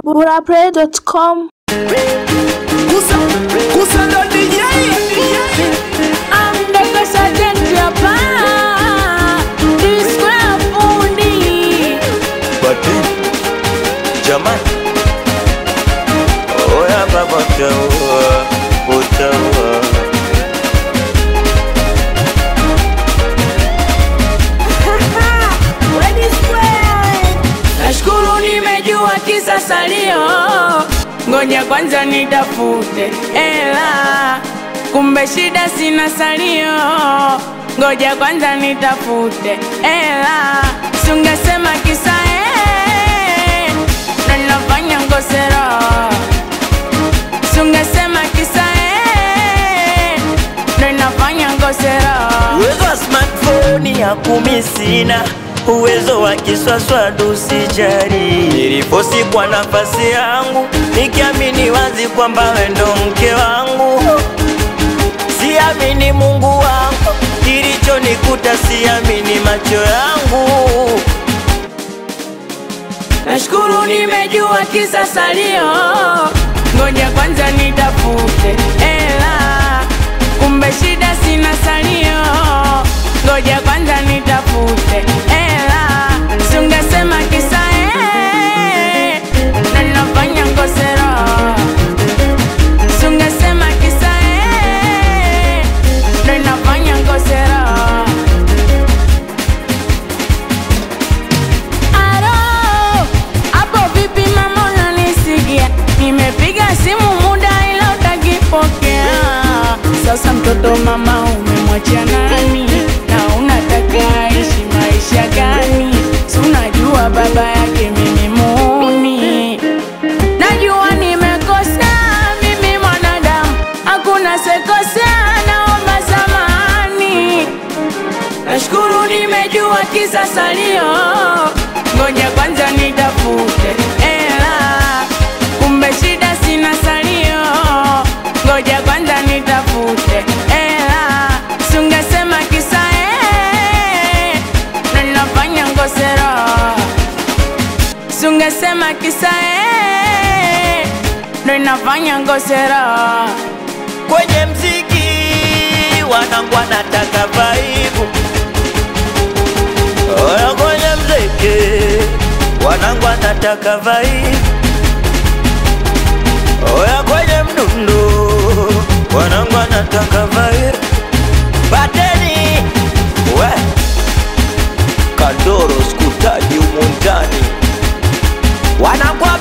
burapray.com Kusa, kusa ndo DJ. Amdaka sajenti hapa Disco fundi Bati Jamani Oya baba utaua Utaua Nashukuru nimejua kisa salio Ngoja kwanza nitafute ela Kumbe shida sina salio Ngoja kwanza nitafute ela Sungesema kisa eh Na nafanya ngosero Sungesema kisa eh Na nafanya ngosero Uwezo wa smartphone ya kumi sina Uwezo wa kiswaswadu sijari Niliposi kwa nafasi yangu Nikiamini wazi kwamba we ndo mke wangu Siamini Mungu wangu Kilichonikuta siamini macho yangu Nashukuru nimejua kisa salio, ngoja kwanza nitafute ela. Kumbe shida sina salio, ngoja kwanza nitafute ela. Sungesema kisa eh, na nafanya ngosero. Sungesema kisa eh, na nafanya ngosero. Aro, hapo vipi mama unanisikia? Nimepiga simu muda ila utakipokea. Sasa mtoto mama umemwachia nani? Na unataka aishi maisha gani? Si unajua baba yake mimi muni. Najua nimekosea mimi mwanadamu, hakuna sekosea, naomba samahani. Nashukuru nimejua kisa salio, ngoja kwanza nitafute ela. Kumbe shida sina salio, ngoja kwanza nitafute ela. Sungesema kisa eh, na nafanya ngosero. Sungesema kisa eh, ndo inafanya ngosero. kwenye mziki wanangu wanataka vaibu oya kwenye mziki wanangu wanataka vaibu oya kwenye mdundo wanangu wanataka vaibu bateni we kandoro skutaji umundani wanangu